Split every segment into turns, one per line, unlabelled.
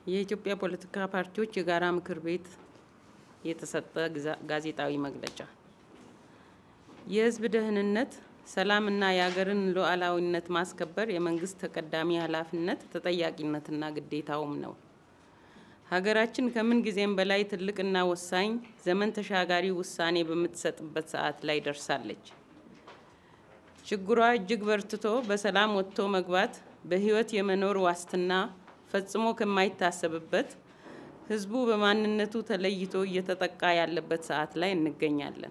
የኢትዮጵያ ፖለቲካ ፓርቲዎች የጋራ ምክር ቤት የተሰጠ ጋዜጣዊ መግለጫ የሕዝብ ደህንነት፣ ሰላምና የሀገርን ሉዓላዊነት ማስከበር የመንግስት ተቀዳሚ ኃላፊነት ተጠያቂነትና ግዴታውም ነው። ሀገራችን ከምን ጊዜም በላይ ትልቅና ወሳኝ ዘመን ተሻጋሪ ውሳኔ በምትሰጥበት ሰዓት ላይ ደርሳለች። ችግሯ እጅግ በርትቶ በሰላም ወጥቶ መግባት በህይወት የመኖር ዋስትና ፈጽሞ ከማይታሰብበት ህዝቡ በማንነቱ ተለይቶ እየተጠቃ ያለበት ሰዓት ላይ እንገኛለን።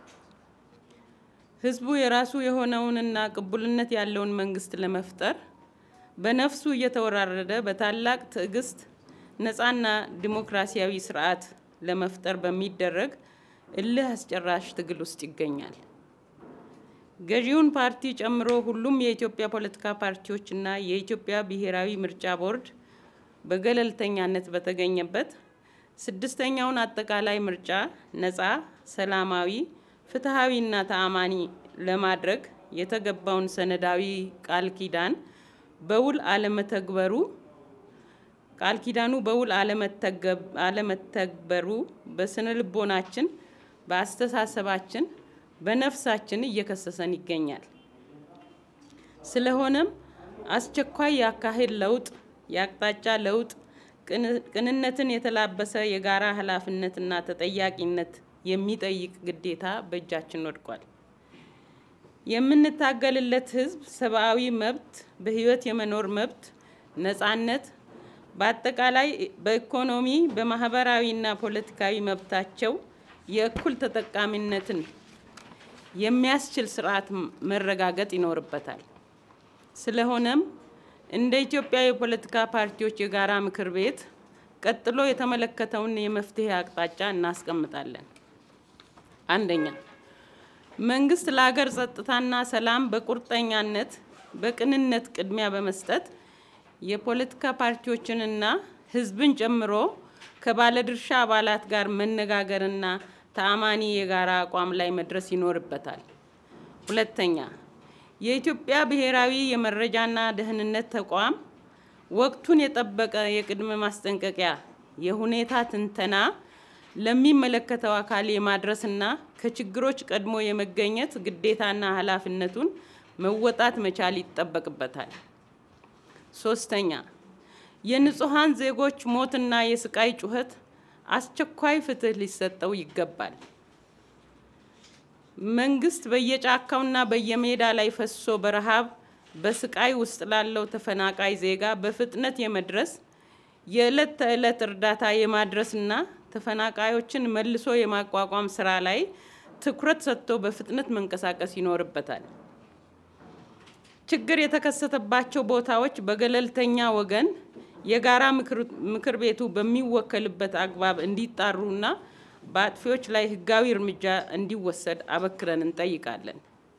ህዝቡ የራሱ የሆነውንና ቅቡልነት ያለውን መንግስት ለመፍጠር በነፍሱ እየተወራረደ በታላቅ ትዕግስት ነፃና ዲሞክራሲያዊ ስርዓት ለመፍጠር በሚደረግ እልህ አስጨራሽ ትግል ውስጥ ይገኛል። ገዢውን ፓርቲ ጨምሮ ሁሉም የኢትዮጵያ ፖለቲካ ፓርቲዎችና የኢትዮጵያ ብሔራዊ ምርጫ ቦርድ በገለልተኛነት በተገኘበት ስድስተኛውን አጠቃላይ ምርጫ ነፃ፣ ሰላማዊ፣ ፍትሐዊና ተአማኒ ለማድረግ የተገባውን ሰነዳዊ ቃል ኪዳን በውል አለመተግበሩ ቃል ኪዳኑ በውል አለመተግበሩ በስነ ልቦናችን፣ በአስተሳሰባችን፣ በነፍሳችን እየከሰሰን ይገኛል። ስለሆነም አስቸኳይ የአካሄድ ለውጥ፣ የአቅጣጫ ለውጥ፣ ቅንነትን የተላበሰ የጋራ ኃላፊነትና ተጠያቂነት የሚጠይቅ ግዴታ በእጃችን ወድቋል። የምንታገልለት ህዝብ ሰብአዊ መብት፣ በህይወት የመኖር መብት፣ ነፃነት በአጠቃላይ በኢኮኖሚ በማህበራዊና ፖለቲካዊ መብታቸው የእኩል ተጠቃሚነትን የሚያስችል ስርዓት መረጋገጥ ይኖርበታል። ስለሆነም እንደ ኢትዮጵያ የፖለቲካ ፓርቲዎች የጋራ ምክር ቤት ቀጥሎ የተመለከተውን የመፍትሄ አቅጣጫ እናስቀምጣለን። አንደኛ፣ መንግስት ለሀገር ጸጥታና ሰላም በቁርጠኛነት በቅንነት ቅድሚያ በመስጠት የፖለቲካ ፓርቲዎችንና ህዝብን ጨምሮ ከባለድርሻ አባላት ጋር መነጋገርና ተአማኒ የጋራ አቋም ላይ መድረስ ይኖርበታል። ሁለተኛ የኢትዮጵያ ብሔራዊ የመረጃና ደህንነት ተቋም ወቅቱን የጠበቀ የቅድመ ማስጠንቀቂያ የሁኔታ ትንተና ለሚመለከተው አካል የማድረስና ከችግሮች ቀድሞ የመገኘት ግዴታና ኃላፊነቱን መወጣት መቻል ይጠበቅበታል። ሶስተኛ የንጹሐን ዜጎች ሞትና የስቃይ ጩኸት አስቸኳይ ፍትህ ሊሰጠው ይገባል። መንግስት በየጫካውና በየሜዳ ላይ ፈሶ በረሃብ በስቃይ ውስጥ ላለው ተፈናቃይ ዜጋ በፍጥነት የመድረስ የዕለት ተዕለት እርዳታ የማድረስና ተፈናቃዮችን መልሶ የማቋቋም ስራ ላይ ትኩረት ሰጥቶ በፍጥነት መንቀሳቀስ ይኖርበታል። ችግር የተከሰተባቸው ቦታዎች በገለልተኛ ወገን የጋራ ምክር ቤቱ በሚወከልበት አግባብ እንዲጣሩና በአጥፊዎች ላይ ህጋዊ እርምጃ እንዲወሰድ አበክረን እንጠይቃለን።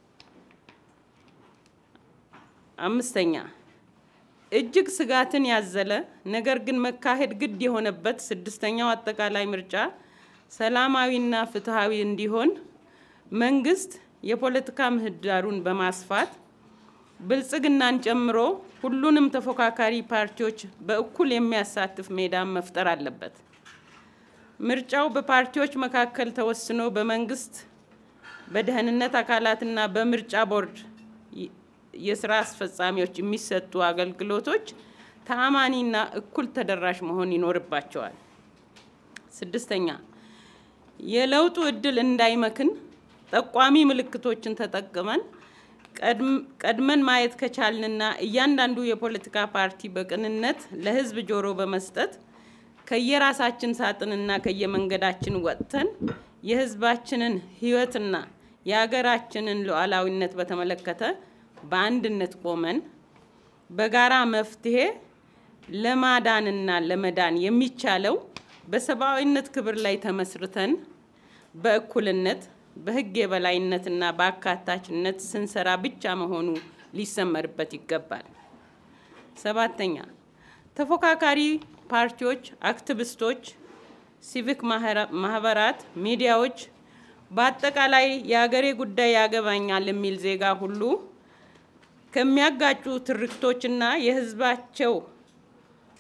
አምስተኛ እጅግ ስጋትን ያዘለ ነገር ግን መካሄድ ግድ የሆነበት ስድስተኛው አጠቃላይ ምርጫ ሰላማዊና ፍትሐዊ እንዲሆን መንግስት የፖለቲካ ምህዳሩን በማስፋት ብልጽግናን ጨምሮ ሁሉንም ተፎካካሪ ፓርቲዎች በእኩል የሚያሳትፍ ሜዳን መፍጠር አለበት። ምርጫው በፓርቲዎች መካከል ተወስኖ በመንግስት በደህንነት አካላትና በምርጫ ቦርድ የስራ አስፈጻሚዎች የሚሰጡ አገልግሎቶች ተአማኒና እኩል ተደራሽ መሆን ይኖርባቸዋል። ስድስተኛ የለውጡ እድል እንዳይመክን ጠቋሚ ምልክቶችን ተጠቅመን ቀድመን ማየት ከቻልንና እያንዳንዱ የፖለቲካ ፓርቲ በቅንነት ለህዝብ ጆሮ በመስጠት ከየራሳችን ሳጥንና ከየመንገዳችን ወጥተን የህዝባችንን ህይወትና የሀገራችንን ሉዓላዊነት በተመለከተ በአንድነት ቆመን በጋራ መፍትሄ ለማዳንና ለመዳን የሚቻለው በሰብአዊነት ክብር ላይ ተመስርተን በእኩልነት በህግ የበላይነትና በአካታችነት ስንሰራ ብቻ መሆኑ ሊሰመርበት ይገባል። ሰባተኛ ተፎካካሪ ፓርቲዎች፣ አክቲቪስቶች፣ ሲቪክ ማህበራት፣ ሚዲያዎች፣ በአጠቃላይ የሀገሬ ጉዳይ ያገባኛል የሚል ዜጋ ሁሉ ከሚያጋጩ ትርክቶችና የህዝባቸው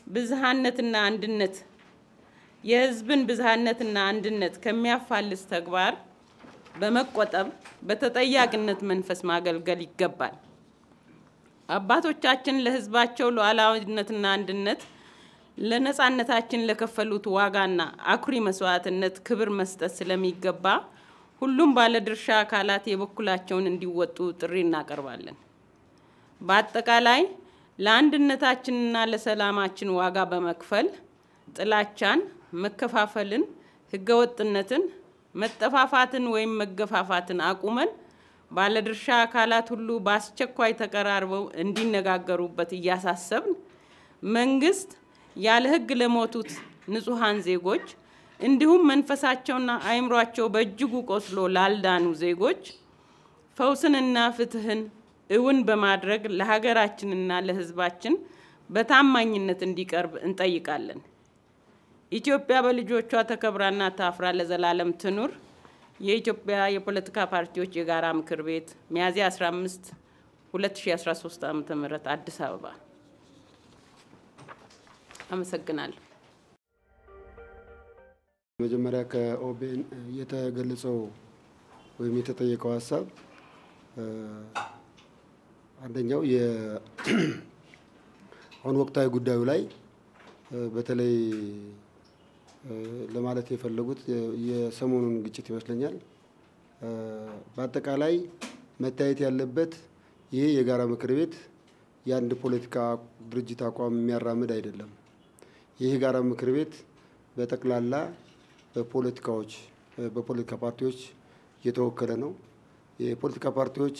ብዝሃነትና አንድነት የህዝብን ብዝሃነትና አንድነት ከሚያፋልስ ተግባር በመቆጠብ በተጠያቂነት መንፈስ ማገልገል ይገባል። አባቶቻችን ለህዝባቸው ሉዓላዊነትና አንድነት ለነጻነታችን ለከፈሉት ዋጋና አኩሪ መስዋዕትነት ክብር መስጠት ስለሚገባ ሁሉም ባለድርሻ አካላት የበኩላቸውን እንዲወጡ ጥሪ እናቀርባለን። በአጠቃላይ ለአንድነታችንና ለሰላማችን ዋጋ በመክፈል ጥላቻን፣ መከፋፈልን፣ ህገወጥነትን፣ መጠፋፋትን ወይም መገፋፋትን አቁመን ባለድርሻ አካላት ሁሉ በአስቸኳይ ተቀራርበው እንዲነጋገሩበት እያሳሰብን መንግስት ያለ ህግ ለሞቱት ንጹሐን ዜጎች እንዲሁም መንፈሳቸውና አእምሯቸው በእጅጉ ቆስሎ ላልዳኑ ዜጎች ፈውስንና ፍትህን እውን በማድረግ ለሀገራችንና ለህዝባችን በታማኝነት እንዲቀርብ እንጠይቃለን። ኢትዮጵያ በልጆቿ ተከብራና ታፍራ ለዘላለም ትኑር። የኢትዮጵያ የፖለቲካ ፓርቲዎች የጋራ ምክር ቤት ሚያዝያ 15 2013 ዓ.ም አዲስ አበባ። አመሰግናለሁ።
መጀመሪያ ከኦቤን የተገለጸው ወይም የተጠየቀው ሀሳብ አንደኛው አሁን ወቅታዊ ጉዳዩ ላይ በተለይ ለማለት የፈለጉት የሰሞኑን ግጭት ይመስለኛል። በአጠቃላይ መታየት ያለበት ይሄ የጋራ ምክር ቤት የአንድ ፖለቲካ ድርጅት አቋም የሚያራምድ አይደለም። ይህ የጋራ ምክር ቤት በጠቅላላ በፖለቲካዎች በፖለቲካ ፓርቲዎች የተወከለ ነው። የፖለቲካ ፓርቲዎች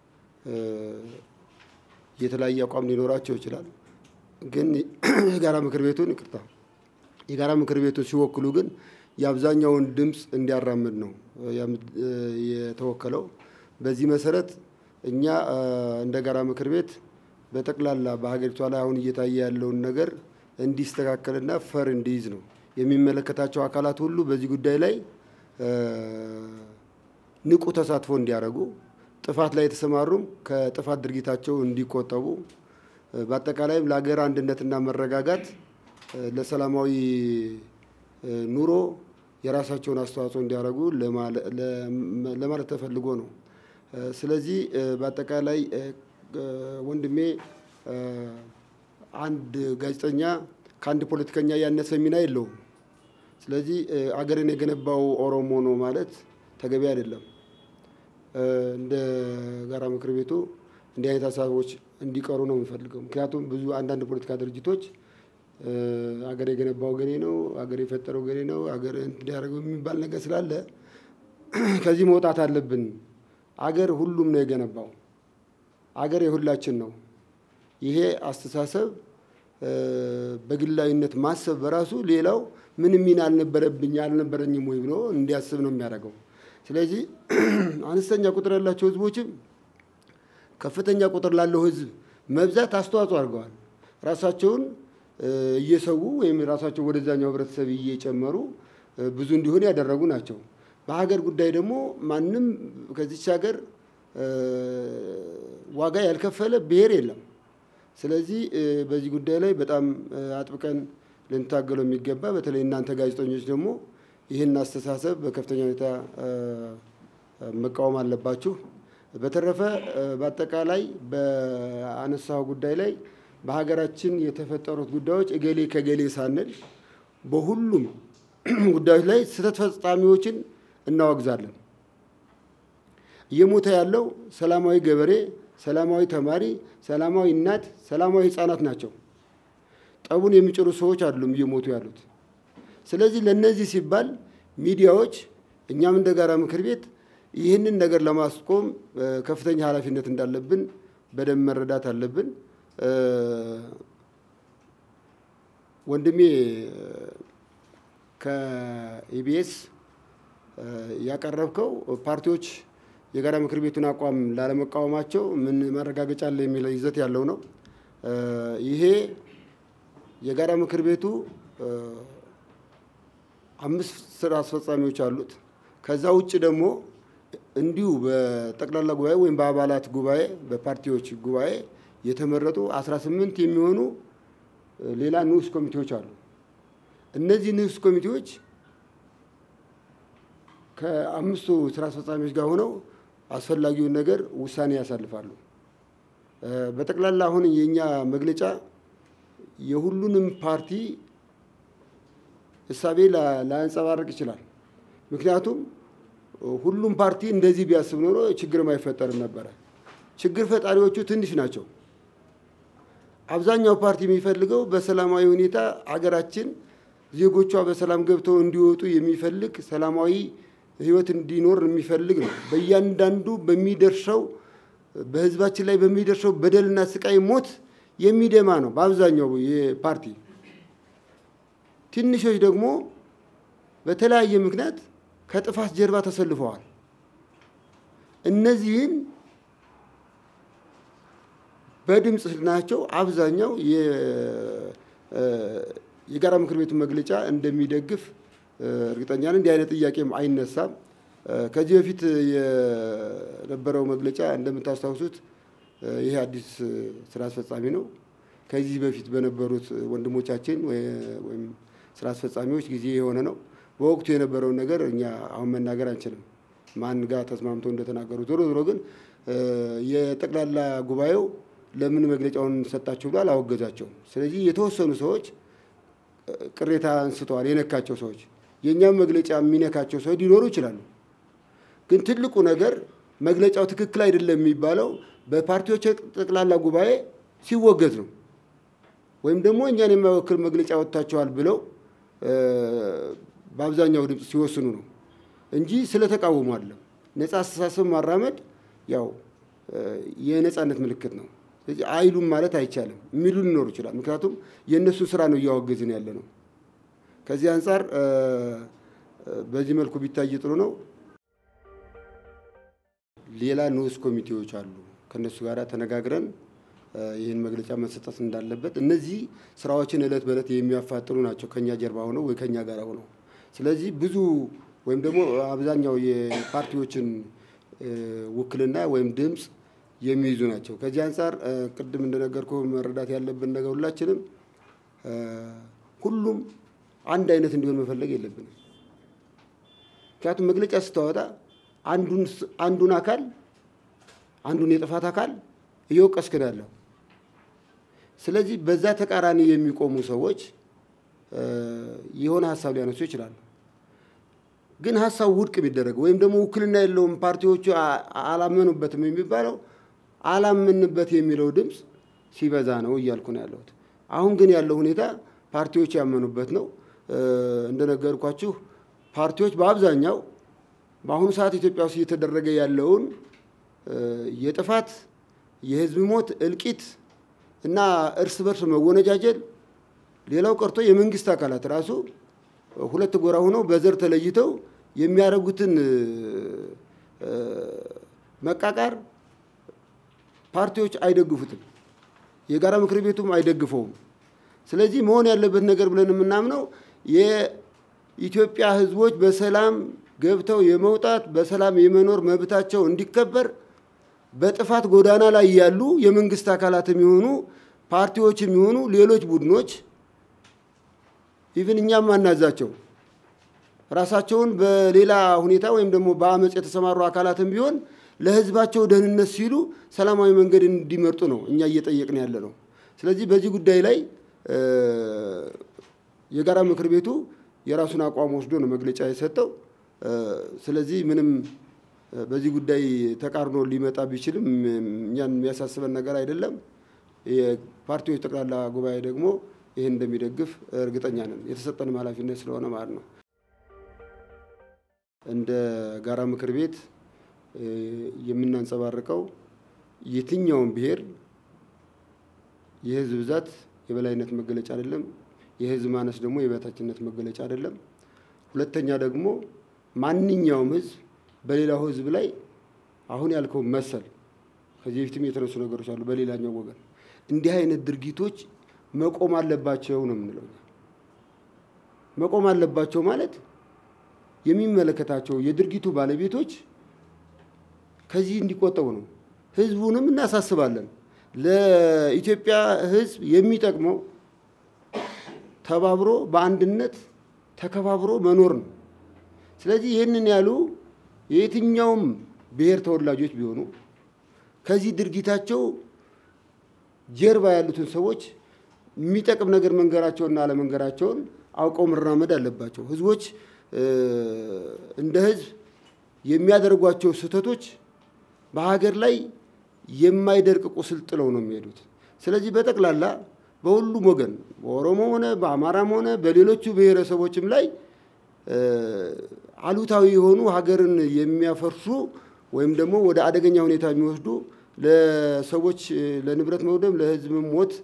የተለያየ አቋም ሊኖራቸው ይችላል። ግን የጋራ ምክር ቤቱን ይቅርታ የጋራ ምክር ቤቱን ሲወክሉ ግን የአብዛኛውን ድምፅ እንዲያራምድ ነው የተወከለው። በዚህ መሰረት እኛ እንደ ጋራ ምክር ቤት በጠቅላላ በሀገሪቷ ላይ አሁን እየታየ ያለውን ነገር እንዲስተካከልና ፈር እንዲይዝ ነው የሚመለከታቸው አካላት ሁሉ በዚህ ጉዳይ ላይ ንቁ ተሳትፎ እንዲያደርጉ፣ ጥፋት ላይ የተሰማሩም ከጥፋት ድርጊታቸው እንዲቆጠቡ፣ በአጠቃላይም ለሀገር አንድነትና መረጋጋት ለሰላማዊ ኑሮ የራሳቸውን አስተዋጽኦ እንዲያደርጉ ለማለት ተፈልጎ ነው። ስለዚህ በአጠቃላይ ወንድሜ አንድ ጋዜጠኛ ከአንድ ፖለቲከኛ ያነሰ ሚና የለውም። ስለዚህ አገርን የገነባው ኦሮሞ ነው ማለት ተገቢ አይደለም። እንደ ጋራ ምክር ቤቱ እንዲህ አይነት ሀሳቦች እንዲቀሩ ነው የምንፈልገው። ምክንያቱም ብዙ አንዳንድ ፖለቲካ ድርጅቶች አገር የገነባው ገሌ ነው፣ አገር የፈጠረው ገሌ ነው፣ አገር እንዲያደርገው የሚባል ነገር ስላለ ከዚህ መውጣት አለብን። አገር ሁሉም ነው የገነባው። አገር የሁላችን ነው። ይሄ አስተሳሰብ በግላዊነት ማሰብ በራሱ ሌላው ምንም ሚና አልነበረብኝ አልነበረኝም ወይ ብሎ እንዲያስብ ነው የሚያደርገው። ስለዚህ አነስተኛ ቁጥር ያላቸው ህዝቦችም ከፍተኛ ቁጥር ላለው ህዝብ መብዛት አስተዋጽኦ አድርገዋል። ራሳቸውን እየሰዉ ወይም ራሳቸው ወደዛኛው ህብረተሰብ እየጨመሩ ብዙ እንዲሆን ያደረጉ ናቸው። በሀገር ጉዳይ ደግሞ ማንም ከዚች ሀገር ዋጋ ያልከፈለ ብሔር የለም። ስለዚህ በዚህ ጉዳይ ላይ በጣም አጥብቀን ልንታገለው የሚገባ በተለይ እናንተ ጋዜጠኞች ደግሞ ይህን አስተሳሰብ በከፍተኛ ሁኔታ መቃወም አለባችሁ። በተረፈ በአጠቃላይ በአነሳው ጉዳይ ላይ በሀገራችን የተፈጠሩት ጉዳዮች እገሌ ከገሌ ሳንል በሁሉም ጉዳዮች ላይ ስህተት ፈጻሚዎችን እናወግዛለን። እየሞተ ያለው ሰላማዊ ገበሬ፣ ሰላማዊ ተማሪ፣ ሰላማዊ እናት፣ ሰላማዊ ህፃናት ናቸው። ጠቡን የሚጭሩ ሰዎች አይደሉም እየሞቱ ያሉት። ስለዚህ ለነዚህ ሲባል ሚዲያዎች እኛም እንደ ጋራ ምክር ቤት ይህንን ነገር ለማስቆም ከፍተኛ ኃላፊነት እንዳለብን በደንብ መረዳት አለብን። ወንድሜ ከኢቢኤስ ያቀረብከው ፓርቲዎች የጋራ ምክር ቤቱን አቋም ላለመቃወማቸው ምን ማረጋገጫ አለ የሚል ይዘት ያለው ነው። ይሄ የጋራ ምክር ቤቱ አምስት ስራ አስፈጻሚዎች አሉት። ከዛ ውጭ ደግሞ እንዲሁ በጠቅላላ ጉባኤ ወይም በአባላት ጉባኤ በፓርቲዎች ጉባኤ የተመረጡ 18 የሚሆኑ ሌላ ንዑስ ኮሚቴዎች አሉ። እነዚህ ንዑስ ኮሚቴዎች ከአምስቱ ስራ አስፈጻሚዎች ጋር ሆነው አስፈላጊውን ነገር ውሳኔ ያሳልፋሉ። በጠቅላላ አሁን የእኛ መግለጫ የሁሉንም ፓርቲ እሳቤ ላያንጸባርቅ ይችላል። ምክንያቱም ሁሉም ፓርቲ እንደዚህ ቢያስብ ኖሮ ችግርም አይፈጠርም ነበረ። ችግር ፈጣሪዎቹ ትንሽ ናቸው። አብዛኛው ፓርቲ የሚፈልገው በሰላማዊ ሁኔታ አገራችን ዜጎቿ በሰላም ገብተው እንዲወጡ የሚፈልግ ሰላማዊ ሕይወት እንዲኖር የሚፈልግ ነው። በእያንዳንዱ በሚደርሰው በህዝባችን ላይ በሚደርሰው በደልና ስቃይ ሞት የሚደማ ነው በአብዛኛው የፓርቲ ትንሾች ደግሞ በተለያየ ምክንያት ከጥፋት ጀርባ ተሰልፈዋል። እነዚህን በድምፅ ናቸው አብዛኛው የጋራ ምክር ቤቱ መግለጫ እንደሚደግፍ እርግጠኛ ነን። እንዲህ አይነት ጥያቄም አይነሳም። ከዚህ በፊት የነበረው መግለጫ እንደምታስታውሱት ይሄ አዲስ ስራ አስፈጻሚ ነው። ከዚህ በፊት በነበሩት ወንድሞቻችን ወይም ስራ አስፈጻሚዎች ጊዜ የሆነ ነው። በወቅቱ የነበረውን ነገር እኛ አሁን መናገር አንችልም፣ ማን ጋር ተስማምቶ እንደተናገሩ። ዞሮ ዞሮ ግን የጠቅላላ ጉባኤው ለምን መግለጫውን ሰጣችሁ ብሎ አላወገዛቸውም። ስለዚህ የተወሰኑ ሰዎች ቅሬታ አንስተዋል፣ የነካቸው ሰዎች። የእኛም መግለጫ የሚነካቸው ሰዎች ሊኖሩ ይችላሉ። ግን ትልቁ ነገር መግለጫው ትክክል አይደለም የሚባለው በፓርቲዎች ጠቅላላ ጉባኤ ሲወገዝ ነው። ወይም ደግሞ እኛን የማይወክል መግለጫ ወጥታቸዋል ብለው በአብዛኛው ድምፅ ሲወስኑ ነው እንጂ ስለተቃወሙ አይደለም። ነፃ አስተሳሰብ ማራመድ ያው የነፃነት ምልክት ነው። ስለዚህ አይሉም ማለት አይቻልም። የሚሉ ሊኖሩ ይችላል። ምክንያቱም የእነሱን ስራ ነው እያወገዝን ያለ ነው። ከዚህ አንጻር በዚህ መልኩ ቢታይ ጥሩ ነው። ሌላ ንዑስ ኮሚቴዎች አሉ። ከእነሱ ጋር ተነጋግረን ይህን መግለጫ መሰጠት እንዳለበት እነዚህ ስራዎችን እለት በእለት የሚያፋጥኑ ናቸው፣ ከኛ ጀርባ ሆነው ወይ ከኛ ጋር ሆነው። ስለዚህ ብዙ ወይም ደግሞ አብዛኛው የፓርቲዎችን ውክልና ወይም ድምፅ የሚይዙ ናቸው። ከዚህ አንጻር ቅድም እንደነገርኩ መረዳት ያለብን ነገር ሁላችንም ሁሉም አንድ አይነት እንዲሆን መፈለግ የለብንም። ምክንያቱም መግለጫ ስታወጣ አንዱን አካል አንዱን የጥፋት አካል እየወቀስክ ነው ያለው። ስለዚህ በዛ ተቃራኒ የሚቆሙ ሰዎች የሆነ ሀሳብ ሊያነሱ ይችላሉ። ግን ሀሳቡ ውድቅ ቢደረግ ወይም ደግሞ ውክልና የለውም ፓርቲዎቹ አላመኑበትም የሚባለው አላምንበት የሚለው ድምፅ ሲበዛ ነው እያልኩ ነው ያለሁት። አሁን ግን ያለው ሁኔታ ፓርቲዎች ያመኑበት ነው። እንደነገርኳችሁ ፓርቲዎች በአብዛኛው በአሁኑ ሰዓት ኢትዮጵያ ውስጥ እየተደረገ ያለውን የጥፋት የህዝብ ሞት፣ እልቂት እና እርስ በርስ መወነጃጀል ሌላው ቀርቶ የመንግስት አካላት ራሱ ሁለት ጎራ ሆነው በዘር ተለይተው የሚያደርጉትን መቃቃር ፓርቲዎች አይደግፉትም፣ የጋራ ምክር ቤቱም አይደግፈውም። ስለዚህ መሆን ያለበት ነገር ብለን የምናምነው የኢትዮጵያ ህዝቦች በሰላም ገብተው የመውጣት በሰላም የመኖር መብታቸው እንዲከበር በጥፋት ጎዳና ላይ ያሉ የመንግስት አካላት የሚሆኑ ፓርቲዎች የሚሆኑ ሌሎች ቡድኖች ኢቭን እኛም አናዛቸው ራሳቸውን በሌላ ሁኔታ ወይም ደግሞ በአመፅ የተሰማሩ አካላትም ቢሆን ለህዝባቸው ደህንነት ሲሉ ሰላማዊ መንገድ እንዲመርጡ ነው እኛ እየጠየቅን ያለ ነው። ስለዚህ በዚህ ጉዳይ ላይ የጋራ ምክር ቤቱ የራሱን አቋም ወስዶ ነው መግለጫ የሰጠው። ስለዚህ ምንም በዚህ ጉዳይ ተቃርኖ ሊመጣ ቢችልም እኛን የሚያሳስበን ነገር አይደለም። የፓርቲዎች ጠቅላላ ጉባኤ ደግሞ ይህን እንደሚደግፍ እርግጠኛ ነን። የተሰጠንም ኃላፊነት ስለሆነ ማለት ነው። እንደ ጋራ ምክር ቤት የምናንጸባርቀው የትኛውም ብሔር የህዝብ ብዛት የበላይነት መገለጫ አይደለም። የህዝብ ማነስ ደግሞ የበታችነት መገለጫ አይደለም። ሁለተኛ ደግሞ ማንኛውም ህዝብ በሌላው ህዝብ ላይ አሁን ያልከው መሰል ከዚህ በፊትም የተነሱ ነገሮች አሉ። በሌላኛው ወገን እንዲህ አይነት ድርጊቶች መቆም አለባቸው ነው የምንለው። መቆም አለባቸው ማለት የሚመለከታቸው የድርጊቱ ባለቤቶች ከዚህ እንዲቆጠቡ ነው። ህዝቡንም እናሳስባለን። ለኢትዮጵያ ህዝብ የሚጠቅመው ተባብሮ በአንድነት ተከባብሮ መኖር ነው። ስለዚህ ይህንን ያሉ የየትኛውም ብሔር ተወላጆች ቢሆኑ ከዚህ ድርጊታቸው ጀርባ ያሉትን ሰዎች የሚጠቅም ነገር መንገራቸውና አለመንገራቸውን አውቀው መራመድ አለባቸው። ህዝቦች እንደ ህዝብ የሚያደርጓቸው ስህተቶች በሀገር ላይ የማይደርቅ ቁስል ጥለው ነው የሚሄዱት። ስለዚህ በጠቅላላ በሁሉም ወገን በኦሮሞ ሆነ በአማራም ሆነ በሌሎቹ ብሔረሰቦችም ላይ አሉታዊ የሆኑ ሀገርን የሚያፈርሱ ወይም ደግሞ ወደ አደገኛ ሁኔታ የሚወስዱ ለሰዎች ለንብረት መውደም ለህዝብ ሞት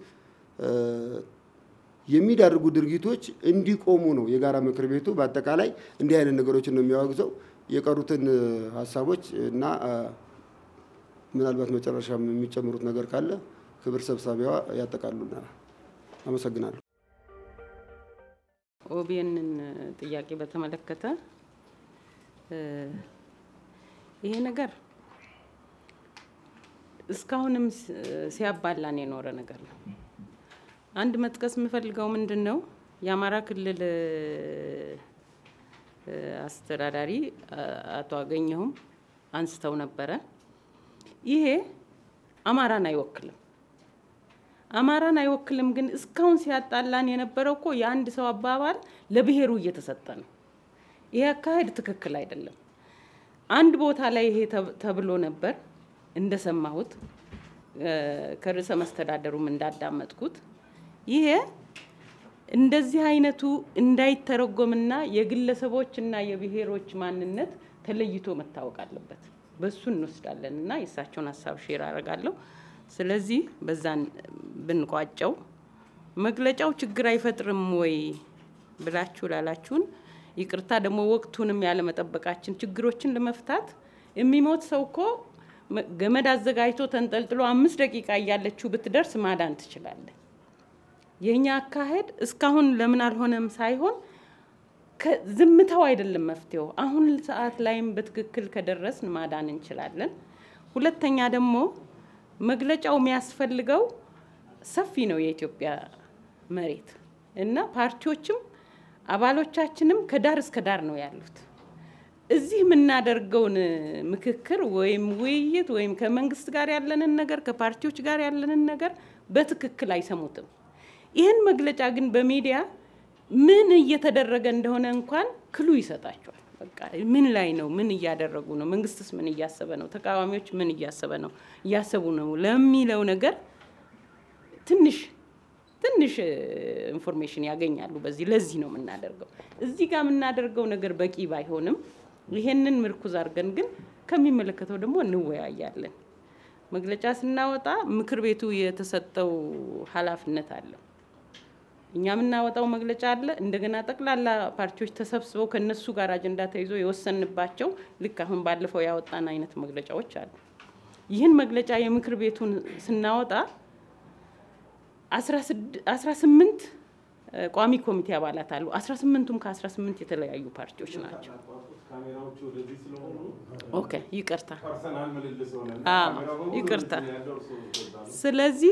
የሚዳርጉ ድርጊቶች እንዲቆሙ ነው የጋራ ምክር ቤቱ በአጠቃላይ እንዲህ አይነት ነገሮችን ነው የሚያወግዘው። የቀሩትን ሀሳቦች እና ምናልባት መጨረሻ የሚጨምሩት ነገር ካለ ክብር ሰብሳቢዋ ያጠቃሉናል። አመሰግናለሁ።
ኦቢኤንን ጥያቄ በተመለከተ ይሄ ነገር እስካሁንም ሲያባላን የኖረ ነገር ነው። አንድ መጥቀስ የምፈልገው ምንድን ነው የአማራ ክልል አስተዳዳሪ አቶ አገኘሁም አንስተው ነበረ። ይሄ አማራን አይወክልም። አማራን አይወክልም ግን እስካሁን ሲያጣላን የነበረው እኮ የአንድ ሰው አባባል ለብሔሩ እየተሰጠ ነው። ይሄ አካሄድ ትክክል አይደለም። አንድ ቦታ ላይ ይሄ ተብሎ ነበር እንደሰማሁት ከርዕሰ መስተዳደሩም እንዳዳመጥኩት ይሄ እንደዚህ አይነቱ እንዳይተረጎምና የግለሰቦችና የብሔሮች ማንነት ተለይቶ መታወቅ አለበት። በሱ እንወስዳለን እና የእሳቸውን ሀሳብ ሼር አደርጋለሁ። ስለዚህ በዛን ብንቋጨው መግለጫው ችግር አይፈጥርም ወይ ብላችሁ ላላችሁን ይቅርታ ደግሞ ወቅቱንም ያለመጠበቃችን ችግሮችን ለመፍታት የሚሞት ሰው እኮ ገመድ አዘጋጅቶ ተንጠልጥሎ አምስት ደቂቃ እያለችው ብትደርስ ማዳን ትችላለን። የእኛ አካሄድ እስካሁን ለምን አልሆነም ሳይሆን ዝምታው አይደለም መፍትሄው። አሁን ሰዓት ላይም በትክክል ከደረስን ማዳን እንችላለን። ሁለተኛ ደግሞ መግለጫው የሚያስፈልገው ሰፊ ነው የኢትዮጵያ መሬት እና ፓርቲዎችም አባሎቻችንም ከዳር እስከ ዳር ነው ያሉት። እዚህ የምናደርገውን ምክክር ወይም ውይይት ወይም ከመንግስት ጋር ያለንን ነገር ከፓርቲዎች ጋር ያለንን ነገር በትክክል አይሰሙትም። ይህን መግለጫ ግን በሚዲያ ምን እየተደረገ እንደሆነ እንኳን ክሉ ይሰጣቸዋል። በቃ ምን ላይ ነው? ምን እያደረጉ ነው? መንግስትስ ምን እያሰበ ነው? ተቃዋሚዎች ምን እያሰበ ነው እያሰቡ ነው ለሚለው ነገር ትንሽ ትንሽ ኢንፎርሜሽን ያገኛሉ። በዚህ ለዚህ ነው የምናደርገው። እዚህ ጋር የምናደርገው ነገር በቂ ባይሆንም ይሄንን ምርኩዝ አድርገን ግን ከሚመለከተው ደግሞ እንወያያለን። መግለጫ ስናወጣ ምክር ቤቱ የተሰጠው ኃላፊነት አለው። እኛ የምናወጣው መግለጫ አለ። እንደገና ጠቅላላ ፓርቲዎች ተሰብስበው ከነሱ ጋር አጀንዳ ተይዞ የወሰንባቸው ልክ አሁን ባለፈው ያወጣን አይነት መግለጫዎች አሉ። ይህን መግለጫ የምክር ቤቱን ስናወጣ አስራ ስምንት ቋሚ ኮሚቴ አባላት አሉ። አስራ ስምንቱም ከአስራ ስምንት የተለያዩ ፓርቲዎች ናቸው። ኦኬ ይቅርታ፣ ይቅርታ። ስለዚህ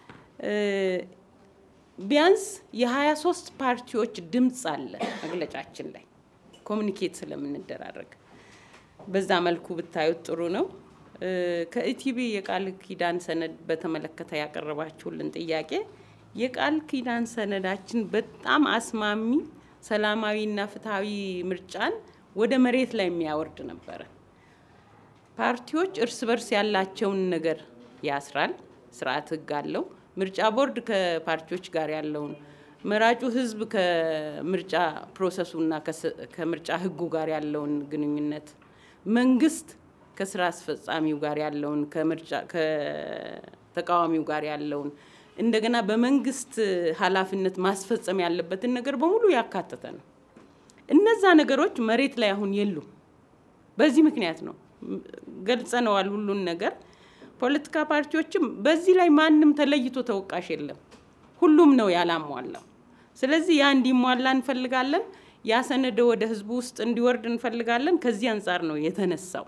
ቢያንስ የሀያ ሶስት ፓርቲዎች ድምፅ አለ መግለጫችን ላይ ኮሚኒኬት ስለምንደራረግ በዛ መልኩ ብታዩት ጥሩ ነው። ከኢቲቪ የቃል ኪዳን ሰነድ በተመለከተ ያቀረባችሁልን ጥያቄ የቃል ኪዳን ሰነዳችን በጣም አስማሚ ሰላማዊና ፍትሐዊ ምርጫን ወደ መሬት ላይ የሚያወርድ ነበረ። ፓርቲዎች እርስ በርስ ያላቸውን ነገር ያስራል። ስርዓት ህግ አለው። ምርጫ ቦርድ ከፓርቲዎች ጋር ያለውን መራጩ ህዝብ ከምርጫ ፕሮሰሱና ከምርጫ ህጉ ጋር ያለውን ግንኙነት መንግስት ከስራ አስፈጻሚው ጋር ያለውን ከምርጫ ከተቃዋሚው ጋር ያለውን እንደገና በመንግስት ኃላፊነት ማስፈጸም ያለበትን ነገር በሙሉ ያካተተ ነው። እነዛ ነገሮች መሬት ላይ አሁን የሉም። በዚህ ምክንያት ነው ገልጸነዋል ሁሉን ነገር። ፖለቲካ ፓርቲዎችም በዚህ ላይ ማንም ተለይቶ ተወቃሽ የለም። ሁሉም ነው ያላሟላው። ስለዚህ ያ እንዲሟላ እንፈልጋለን። ያ ሰነደ ወደ ህዝቡ ውስጥ እንዲወርድ እንፈልጋለን። ከዚህ አንጻር ነው የተነሳው።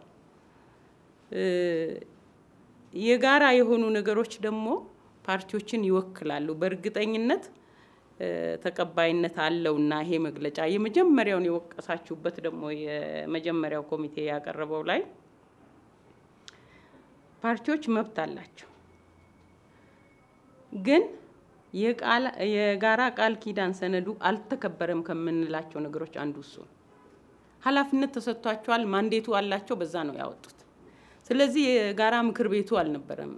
የጋራ የሆኑ ነገሮች ደግሞ ፓርቲዎችን ይወክላሉ። በእርግጠኝነት ተቀባይነት አለውና ይሄ መግለጫ የመጀመሪያውን የወቀሳችሁበት ደግሞ የመጀመሪያው ኮሚቴ ያቀረበው ላይ ፓርቲዎች መብት አላቸው፣ ግን የጋራ ቃል ኪዳን ሰነዱ አልተከበረም ከምንላቸው ነገሮች አንዱ እሱ ነው። ኃላፊነት ተሰጥቷቸዋል፣ ማንዴቱ አላቸው፣ በዛ ነው ያወጡት። ስለዚህ የጋራ ምክር ቤቱ አልነበረም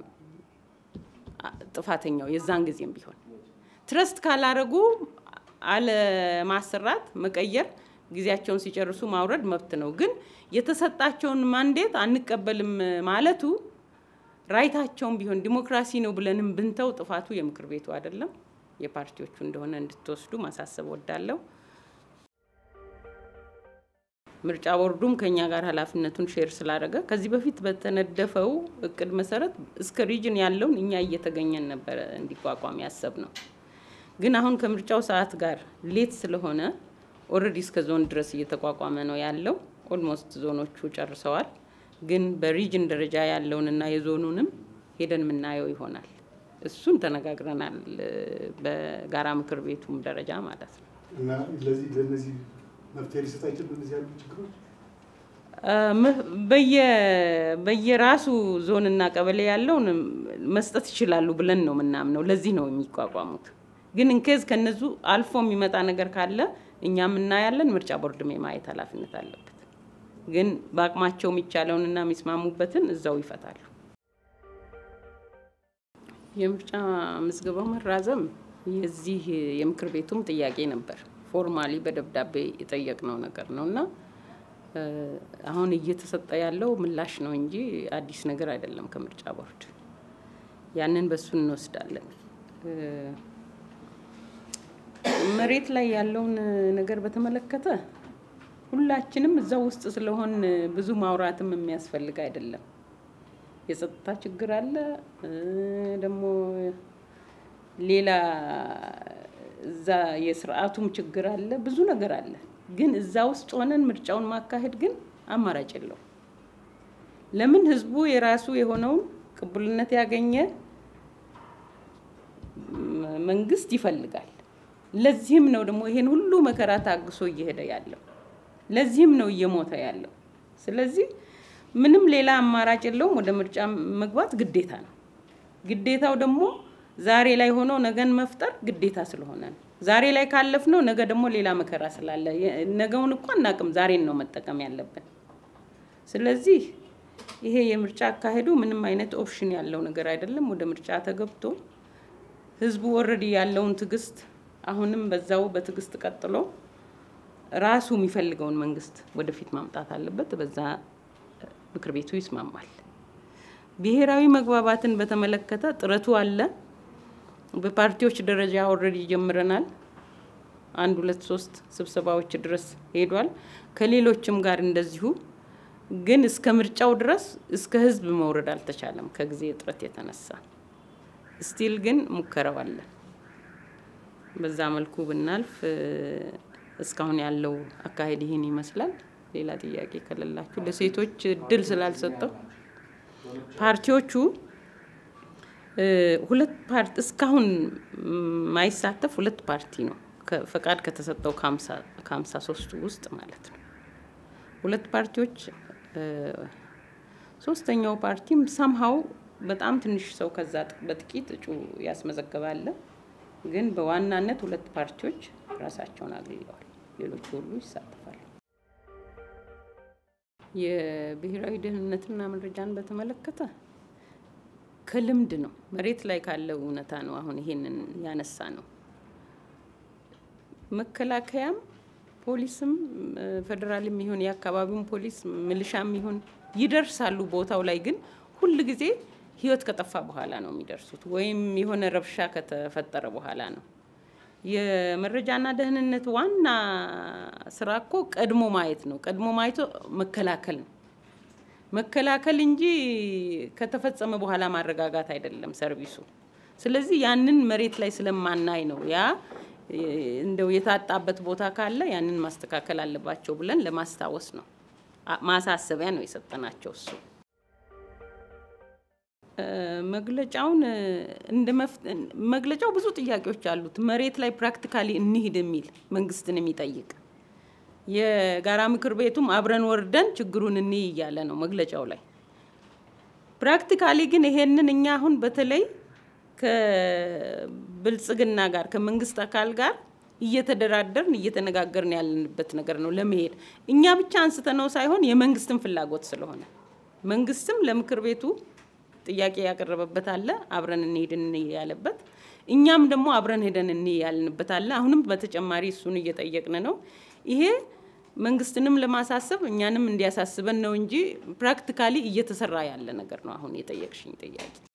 ጥፋተኛው የዛን ጊዜም ቢሆን ትረስት ካላረጉ አለማሰራት፣ መቀየር፣ ጊዜያቸውን ሲጨርሱ ማውረድ መብት ነው። ግን የተሰጣቸውን ማንዴት አንቀበልም ማለቱ ራይታቸውን ቢሆን ዲሞክራሲ ነው ብለንም ብንተው ጥፋቱ የምክር ቤቱ አይደለም የፓርቲዎቹ እንደሆነ እንድትወስዱ ማሳሰብ ወዳለሁ። ምርጫ ቦርዱም ከኛ ጋር ኃላፊነቱን ሼር ስላደረገ ከዚህ በፊት በተነደፈው እቅድ መሰረት እስከ ሪጅን ያለውን እኛ እየተገኘን ነበረ እንዲቋቋም ያሰብ ነው። ግን አሁን ከምርጫው ሰዓት ጋር ሌት ስለሆነ ኦልሬዲ እስከ ዞን ድረስ እየተቋቋመ ነው ያለው። ኦልሞስት ዞኖቹ ጨርሰዋል። ግን በሪጅን ደረጃ ያለውንና የዞኑንም ሄደን የምናየው ይሆናል። እሱን ተነጋግረናል፣ በጋራ ምክር ቤቱም ደረጃ ማለት ነው።
እና ለዚህ ለእነዚህ መፍትሄ ሊሰጥ አይችልም። እነዚህ ያሉ ችግሮች
በየራሱ ዞንና ቀበሌ ያለውን መስጠት ይችላሉ ብለን ነው የምናምነው። ለዚህ ነው የሚቋቋሙት። ግን እንኬዝ ከነዙ አልፎ የሚመጣ ነገር ካለ እኛም እናያለን። ምርጫ ቦርድም የማየት ኃላፊነት አለበት። ግን በአቅማቸው የሚቻለውንና የሚስማሙበትን እዛው ይፈታሉ። የምርጫ ምዝገባው መራዘም የዚህ የምክር ቤቱም ጥያቄ ነበር። ፎርማሊ በደብዳቤ የጠየቅነው ነገር ነው እና አሁን እየተሰጠ ያለው ምላሽ ነው እንጂ አዲስ ነገር አይደለም ከምርጫ ቦርድ። ያንን በሱ እንወስዳለን። መሬት ላይ ያለውን ነገር በተመለከተ ሁላችንም እዛው ውስጥ ስለሆን ብዙ ማውራትም የሚያስፈልግ አይደለም። የጸጥታ ችግር አለ፣ ደግሞ ሌላ እዛ የስርዓቱም ችግር አለ፣ ብዙ ነገር አለ። ግን እዛ ውስጥ ሆነን ምርጫውን ማካሄድ ግን አማራጭ የለው። ለምን ህዝቡ የራሱ የሆነውን ቅቡልነት ያገኘ መንግስት ይፈልጋል። ለዚህም ነው ደግሞ ይሄን ሁሉ መከራ ታግሶ እየሄደ ያለው። ለዚህም ነው እየሞተ ያለው። ስለዚህ ምንም ሌላ አማራጭ የለውም። ወደ ምርጫ መግባት ግዴታ ነው። ግዴታው ደግሞ ዛሬ ላይ ሆኖ ነገን መፍጠር ግዴታ ስለሆነ ነው። ዛሬ ላይ ካለፍነው ነገ ደግሞ ሌላ መከራ ስላለ ነገውን እኮ አናቅም። ዛሬን ነው መጠቀም ያለብን። ስለዚህ ይሄ የምርጫ አካሄዱ ምንም አይነት ኦፕሽን ያለው ነገር አይደለም። ወደ ምርጫ ተገብቶ ህዝቡ ወረዲ ያለውን ትዕግስት አሁንም በዛው በትዕግስት ቀጥሎ ራሱ የሚፈልገውን መንግስት ወደፊት ማምጣት አለበት። በዛ ምክር ቤቱ ይስማማል። ብሔራዊ መግባባትን በተመለከተ ጥረቱ አለ። በፓርቲዎች ደረጃ ኦልሬዲ ጀምረናል። አንድ ሁለት ሶስት ስብሰባዎች ድረስ ሄዷል። ከሌሎችም ጋር እንደዚሁ። ግን እስከ ምርጫው ድረስ እስከ ህዝብ መውረድ አልተቻለም ከጊዜ እጥረት የተነሳ ስቲል ግን ሙከራው አለ። በዛ መልኩ ብናልፍ እስካሁን ያለው አካሄድ ይህን ይመስላል። ሌላ ጥያቄ ከሌላችሁ ለሴቶች እድል ስላልሰጠው ፓርቲዎቹ ሁለት ፓርቲ እስካሁን ማይሳተፍ ሁለት ፓርቲ ነው ፈቃድ ከተሰጠው ከሀምሳ ሶስቱ ውስጥ ማለት ነው። ሁለት ፓርቲዎች ሶስተኛው ፓርቲም ሳምሃው በጣም ትንሽ ሰው ከዛ በጥቂት እጩ ያስመዘገባለ። ግን በዋናነት ሁለት ፓርቲዎች ራሳቸውን አግልለዋል። ሌሎቹ ሁሉ ይሳተፋሉ። የብሔራዊ ደህንነትና መረጃን በተመለከተ ከልምድ ነው፣ መሬት ላይ ካለው እውነታ ነው። አሁን ይሄንን ያነሳ ነው። መከላከያም ፖሊስም ፌዴራልም ይሁን የአካባቢውን ፖሊስ ሚሊሻም ይሁን ይደርሳሉ ቦታው ላይ ግን ሁል ጊዜ ህይወት ከጠፋ በኋላ ነው የሚደርሱት፣ ወይም የሆነ ረብሻ ከተፈጠረ በኋላ ነው። የመረጃና ደህንነት ዋና ስራ እኮ ቀድሞ ማየት ነው። ቀድሞ ማየቶ መከላከል ነው። መከላከል እንጂ ከተፈጸመ በኋላ ማረጋጋት አይደለም ሰርቪሱ። ስለዚህ ያንን መሬት ላይ ስለማናይ ነው ያ እንደው የታጣበት ቦታ ካለ ያንን ማስተካከል አለባቸው ብለን ለማስታወስ ነው። ማሳሰቢያ ነው የሰጠናቸው እሱ መግለጫውን እንደ መግለጫው ብዙ ጥያቄዎች አሉት። መሬት ላይ ፕራክቲካሊ እንሂድ የሚል መንግስትን የሚጠይቅ የጋራ ምክር ቤቱም አብረን ወርደን ችግሩን እንይ እያለ ነው መግለጫው ላይ። ፕራክቲካሊ ግን ይሄንን እኛ አሁን በተለይ ከብልጽግና ጋር ከመንግስት አካል ጋር እየተደራደርን እየተነጋገርን ያለንበት ነገር ነው ለመሄድ እኛ ብቻ አንስተነው ሳይሆን የመንግስትን ፍላጎት ስለሆነ መንግስትም ለምክር ቤቱ ጥያቄ ያቀረበበት አለ፣ አብረን እንሄድ እንይ ያለበት፣ እኛም ደግሞ አብረን ሄደን እንይ ያልንበት አለ። አሁንም በተጨማሪ እሱን እየጠየቅን ነው። ይሄ መንግስትንም ለማሳሰብ እኛንም እንዲያሳስበን ነው እንጂ ፕራክቲካሊ እየተሰራ ያለ ነገር ነው። አሁን የጠየቅሽኝ ጥያቄ